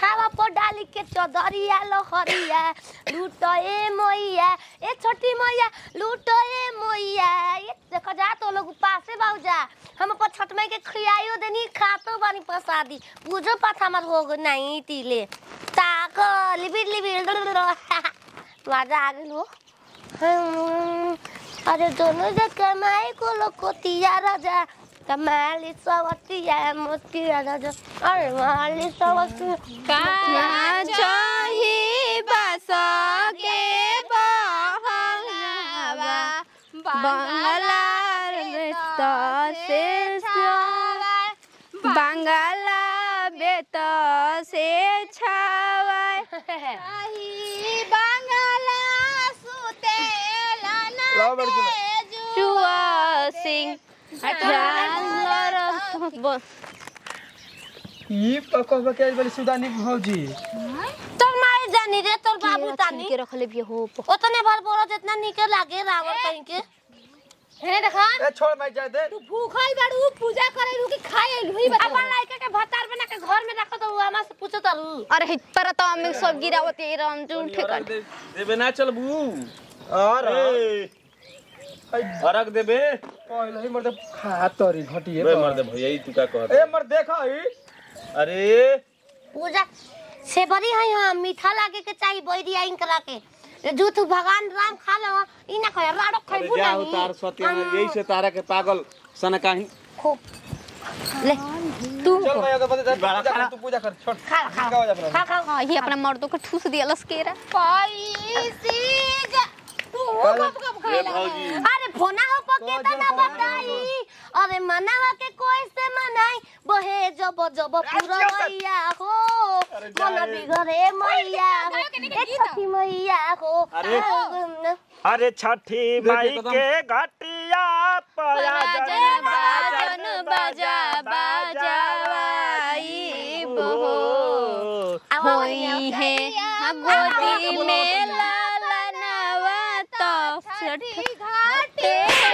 नावा पर डाली के चौधरिया लहरिया लूटो ए मोइया ए छोटी मोइया लूटो ए मोइया ये देखो जा तो लोग पासे बाऊ जा हम अपन छठ माई के खियाइयो देनी खातो बानी प्रसादी पूजो पाठ हमर हो गो नहीं तीले ताक लिबिर लिबिर मजा आ गेल हो हम्म, अरे दोनों जग कमाई को लोग को तिया राजा कमाली सवतिया मोतिया राजा अरे माली सवतिया का चाही बस के बहंगावा बंगला बेत से छावाय बंगला बेत से छावाय चाही बंगला सुतेला लाओ बड़की माँ। जुआ सिंह जानवर ब- ई पकवा के बड़ी सुदानी भौजी तोर माई जानी रे तोर बाबू के तानी के रखले भी हो ओतने भर बोलो जितना निके लागे रावण कहीं के हे देखा ए छोड़ मैं जा दे भूखल बाड़ू पूजा करे रू कि खाए लुई अपन लइका के भतार बना के घर में रखो तो हमरा से पूछो तारू अरे पर तो हम सब गिरावत ये राम जो उठे कर देबे ना चलबू अरे अरग देबे पहले ही मर्द खा तोरी घटिए बे मर दे भैया ई तू का कहत ए मर देखा ई अरे पूजा से बड़ी है हां मीठा लागे के चाहिए बैरी आइन करा के जो तू भगवान राम खा ले ई ना खाए राड़ो अरे खाइबू जा नहीं उतार सत्य यही से तारा के पागल सन काहे खूब ले तू चल मैं अगर बता बड़ा पूजा खा। कर तू पूजा कर छोड़ खा खा का हो जा अपना खा खा हां ये अपना मर्दों को ठूस दिया लसकेरा ए भौजी अरे फोना हो पके त ना बताई अरे मनावा के कोई से मनाई बहे जब जब पुरवैया हो मन बिगड़े मैया हो ए छठी मैया हो अरे। अरे छठी माई के घटिया पया जन बाजन बाजा बाजावाई बहो होई है गोदी में लालनवा तो छठी घाटे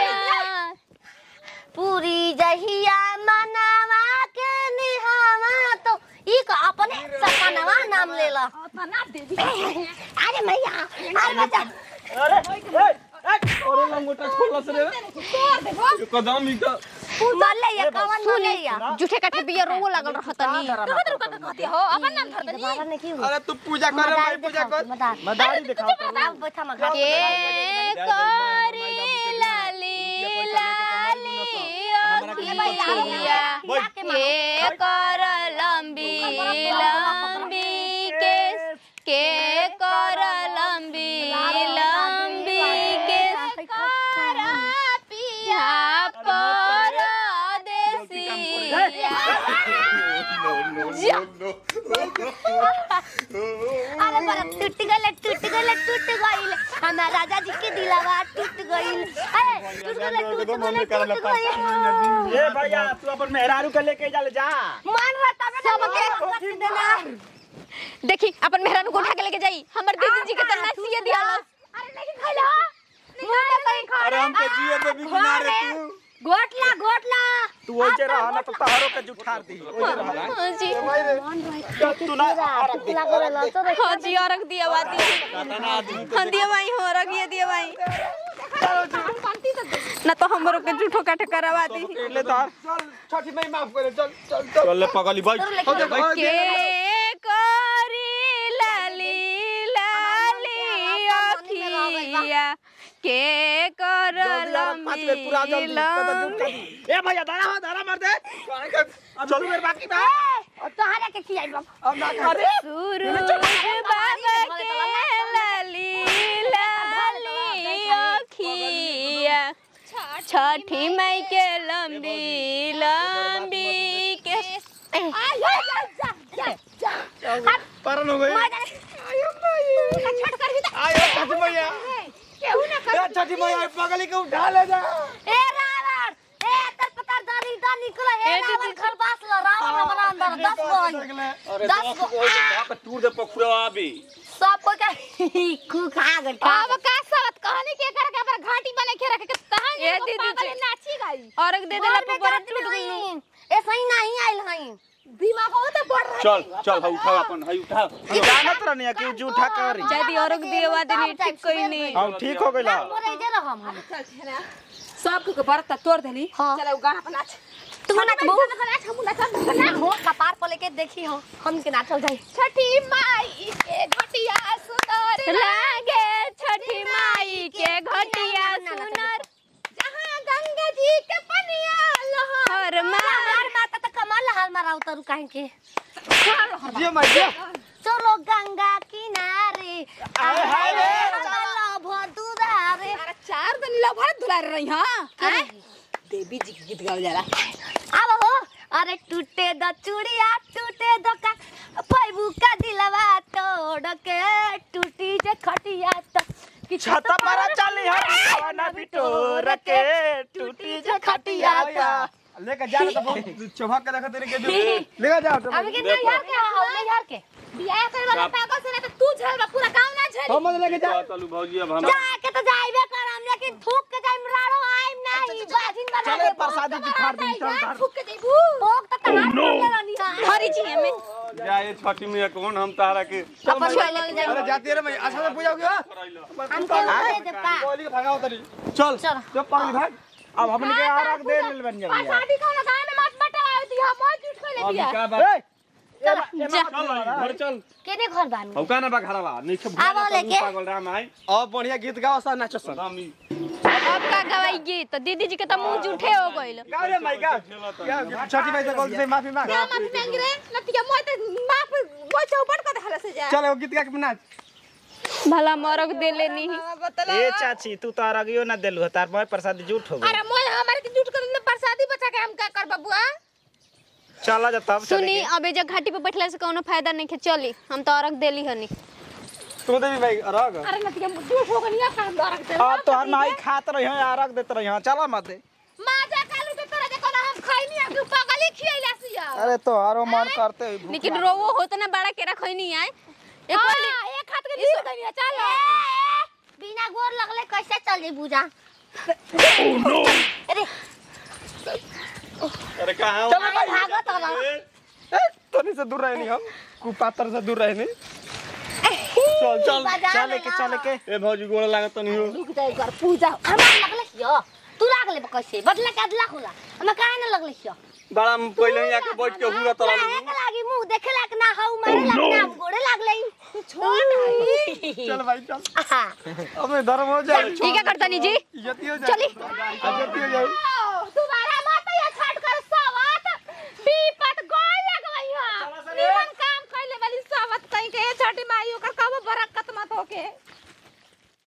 पूरी जहिया मनावा के निहावा तो ई का अपने सपनवा नाम ले ला अरे मैया अरे बच्चा अरे ए ए अरे लंगोटा छोड़ला से रे कदम ई का मर ले या कवन न ले या जूठे काठे बिया रोगो लागल रहतनी दोबारा नहीं की अरे तू पूजा कर मैं पूजा कर मदार मदारी दिखाओ अब बैठा मगा के करी लाली लाली अखिया के कर लंबी लंबी केस के कर लंबी लंबी केस कर पिया परदेसिया अरे पर टूट गले टूट गले टूट गइल हमार राजा जी के दिलावा टूट गइल अरे टूट गले टूट गले टूट गइल ए भैया तू अपन मेहरारू के लेके जा ले जा मान रहा तब सबके रख देना देखी अपन मेहरान को उठा के लेके जाई हमर दीदी जी के तना सिए दिया अरे नहीं खइला नहीं कहीं खा अरे हमके जिए दे भी किनारे तू गोटला गोटला तू ओजे रह ना तो तहरो के जुठार दी ओजे रह हां जी तू ना लागल ल तो हां जी और रख दिया बाती ना आदमी हां दिया भाई हो रख ये दिया भाई ना तो हमरो के झूठो काटे करवा दी ले तार चल छठी मई माफ करे चल चल चल चल ले पगली भाई हो जा भाई के करी लाली लाली अखिया के कर लंबी लंबी ए भैया दाना हो दाना मार दे काहे का अब चलू मेरे बाकी बा तोहरा के खियाई बाबा अब ना करे सूरज बाबा के लाली लाली अखिया छठी मई के लंबी लंबी के परन हो गई आयो भाई आयो छठी मैया ए छठी मैया पगली के उठा ले जा ए रावण ए तर पता दानी दा निकल ए रावण घर पास ल रावण बना अंदर 10 गो अरे दस दस गो। को वहां पे टूर दे पखुरवा अभी सब कोई का खू खा गए अब का साथ कहानी के कर के पर घाटी बने के रखे के तहां ये दीदी जी नाची गई और दे देला पर बड़ा टूट गई ऐसा ही नहीं आइल हई दिमाग हो तो बढ़ रहा चल चल हा उठाओ अपन हा उठाओ हम जानत रहनी कि जूठा करी जदी और दिएवा देनी ठीक कोई नहीं हम ठीक हो गइला मोरे जे रहम हम चल छेना सब के बरत तोड़ देली हाँ। चल गाना पर नाच तू नाचबो नाच हम नाच ना हो कपार पर लेके देखी हो हम के नाचल जाई छठी माई के घटिया सुंदर लागे छठी माई के घटिया सुनर जहां गंगा जी के पनिया लहर हर मार हमार माता त कमाल हाल मारा उतरू काहे के जियो मैं जियो चलो गंगा किनारे आए हाय रे चलो भदुदारे अरे चार दिन लभर दुलार रही हां हैं? देवी जी के गीत गावल जाला अब हो अरे टूटे द चूड़िया टूटे द का पैबू का दिलवा तोड़ के टूटी जे खटिया त कि छत पर चली हम खाना बिटोर के टूटी जे खटिया ता लेके जा तो बहुत चौभा के रखत रे के जो लेके जाओ तो अब के नहीं यार के हो नहीं यार के बियाह करे वाला पागल से ना तो तू झल बा पूरा गांव ना झल हम लेके जा चलू भौजी अब हम जा के तो जाइबे करम लेकिन थूक के जाइम राड़ो आइम नहीं बाजिन बना चले प्रसादी की फाड़ दी चल धार फूक के देबू भोग त तहार के रहनी हां हरी जी हमें जाए छठी में कौन हम तारा के अपन चल जाई अरे जाती रे मैं अच्छा से पूजा होगी हमके दे दे का कोली के भागा उतरी चल चल जो पागल भाग अब हमन के आरक दे लेल बन जाबे शादी का गांव में मत बटाओ दी हम मौज उठ के ले अभी बिया का बात चल चल घर चल केने घर बानी हौ का ना बा घरवा नहीं सब आबो लेके। पागल राम आई अब बढ़िया गीत गाओ सा नाचो सा राम ई अब का गवाई तो दीदी जी के तो मुंह जूठे हो गइल गाओ रे माई गाओ क्या छोटी भाई से गलती से माफी मांग क्या माफी मांग रे नतिया मोय तो माफ मोय चौपट कर देहला से जा चल वो गीत गा के नाच भला मरक दे लेनी बतला ए चाची तू तो अरगियो ना देलु तार मोय प्रसादी जूठ हो गई अरे मोय हमारे के झूठ कर प्रसादी बचा के हम का कर बबुआ चला जा तब चले सुनी अबे जब घाटी पे बैठला से कोनो फायदा नहीं के चली हम तो अरक देली हनी तू दे भी भाई अरग अरे नतिया झूठ हो गई काम दरक दे अब तो हर माई खात रही है अरग देत रही है चला मत दे माजा कालू के तरह देखो ना हम खैनी हम पागली खियैला सिया अरे तो हरो मन करते हुए भूख लेकिन रोवो होत ना बड़ा के रखई नहीं आए एक वाली हां एक हाथ के निसो गई चल बिना गोर लगले कैसे चल जाई पूजा अरे अरे कहां चलो भाई भागत होला ए तनी से दूर रहे नहीं हम कुपात्र से दूर रहे नहीं चल चल बाजार चले में के ना। चले के ए भौजी गोड़ लागत नहीं हो रुक जाई कर पूजा हमार लगले हियो तू लागले बा कैसे बदला के अदला खोला हम काहे न लगले हियो बड़ा हम पहले ही आके बैठ के हुआ तला काहे के लागी मुंह देखे लाग ना हऊ मारे लाग ना हम गोड़े लागले छोड़ चल भाई चल आहा अब धर्म हो जाए ठीक है करतनी जी इज्जती हो जाए चली। इज्जती हो जाए तुम्हारा मत ये छट कर सवत बीपत गोल लगवई हां निमन काम कइले वाली सवत कहीं के छठी माई ओकर कबो बरकत मत होके